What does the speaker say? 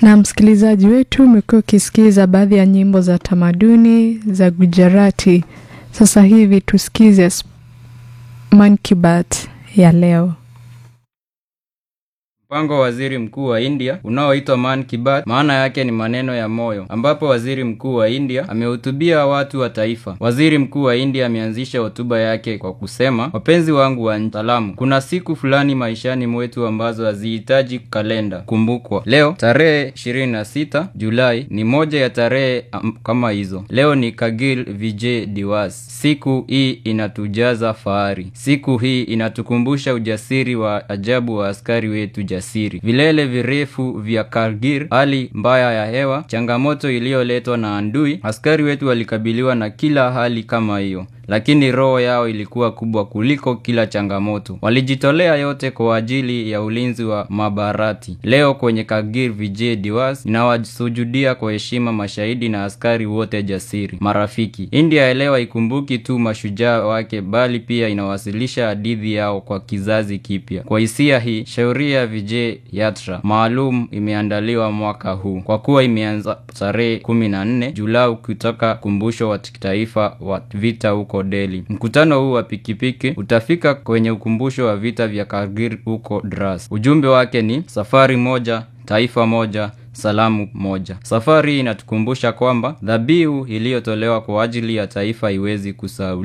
Na msikilizaji wetu, umekuwa ukisikiza baadhi ya nyimbo za tamaduni za Gujarati. Sasa hivi tusikize Man Ki Baat ya leo. Mpango wa waziri mkuu wa India unaoitwa Man Ki Baat, maana yake ni maneno ya moyo, ambapo waziri mkuu wa India amehutubia watu wa taifa. Waziri mkuu wa India ameanzisha hotuba yake kwa kusema, wapenzi wangu wa salamu, kuna siku fulani maishani mwetu ambazo hazihitaji kalenda kumbukwa. Leo tarehe 26 Julai ni moja ya tarehe um, kama hizo. Leo ni Kargil Vijay Diwas. Siku hii inatujaza fahari. Siku hii inatukumbusha ujasiri wa ajabu wa askari wetu jasiri. Vilele virefu vya Kargil, hali mbaya ya hewa, changamoto iliyoletwa na andui. Askari wetu walikabiliwa na kila hali kama hiyo, lakini roho yao ilikuwa kubwa kuliko kila changamoto. Walijitolea yote kwa ajili ya ulinzi wa Mabarati. Leo kwenye Kargil Vijay Diwas ninawasujudia kwa heshima mashahidi na askari wote jasiri. Marafiki, India elewa ikumbuki tu mashujaa wake, bali pia inawasilisha hadithi yao kwa kizazi kipya. Kwa hisia hii, shauri ya Vijay Yatra maalum imeandaliwa mwaka huu kwa kuwa imeanza tarehe kumi na nne Julai kutoka kumbusho wa kitaifa wa vita huko Delhi. Mkutano huu wa pikipiki utafika kwenye ukumbusho wa vita vya Kargil huko Dras. Ujumbe wake ni safari moja, taifa moja salamu moja. Safari hii inatukumbusha kwamba dhabihu iliyotolewa kwa ajili ya taifa haiwezi kusahau.